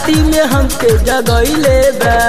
राती में हमके जगैले बा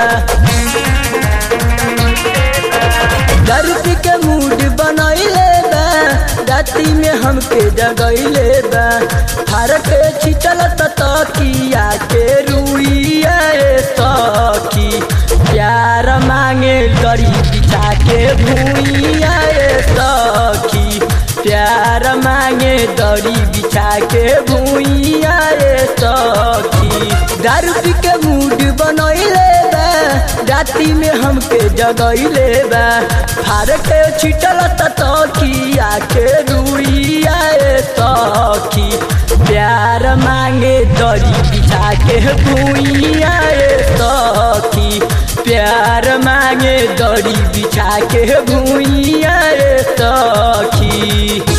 दारू पी के मूड बनैले बा राती में हमके जगैले बा हर के छिटल तकिया के रुइया सखी प्यार मांगे गरी बिछा के भूइया सखी प्यार मांगे दरी बिछा के भूइया सखी दारू पी के मूड बनैले बा राती में हमके जगैले बा फार के छिटल तकिया के रुइया सखी प्यार मांगे दरी बिछा के भूइया सखी प्यार मांगे दरी बिछा के भूइया सखी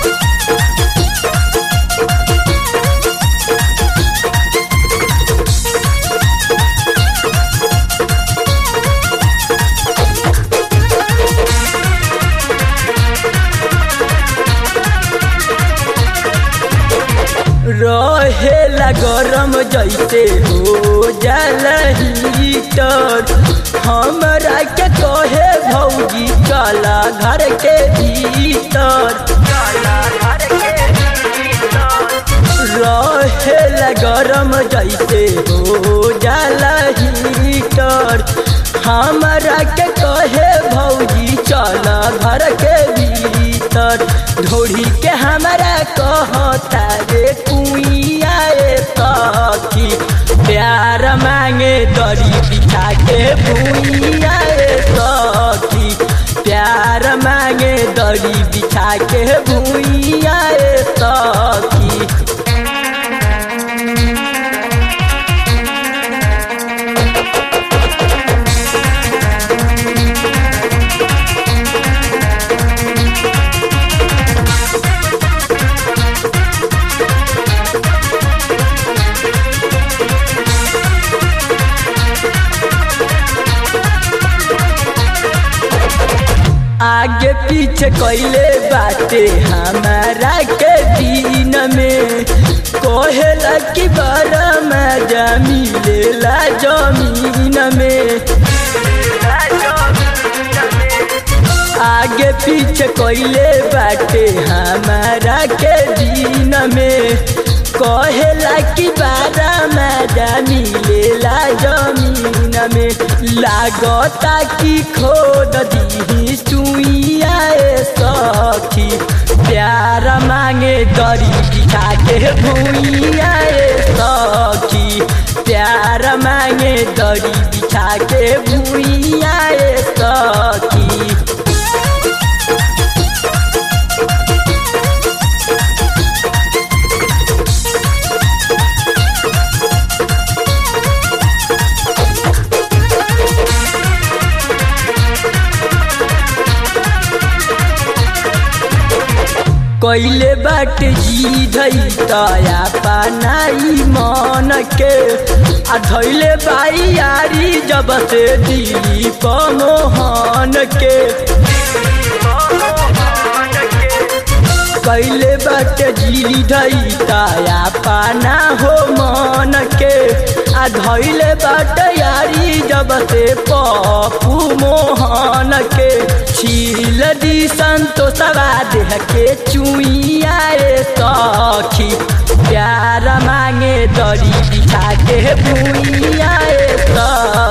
रहेला गरम जैसे हो जाला हीटर हमरा के कहे भौजी चला घर के भीतर रहेला गरम जैसे हो जाला हीटर हमरा के कहे भौजी चला घर के भीतर ढोड़ी के हमरा कहता रे कुइया सखी प्यार मांगे दरी बिछा के भूइया सखी प्यार मांगे दरी बिछा के भूइया सखी आगे पीछे कैले बाटे हमारा के दिन में कोहेला की बड़ा मजा मिलेला जमीन में आगे पीछे कैले बाटे हमारा के दिन में कहेला की बारा मजा मिलेला जमीन में लागता की खोद दी सुइया सखी प्यार मांगे दरी बिछा के भूइया सखी प्यार मांगे दरी बिछा के भूइया सखी कैले बाट जी धई तया पानाई मन के आ धैले बाई यारी जब से दिली पमोहन के कैले बाट जी धई तया पाना हो मन के आ धैले बाट यारी जब से पपू मोहन के छील दी संतोषवा देह के चुइया सखी प्यार मांगे दरी बिछा के भूइया सखी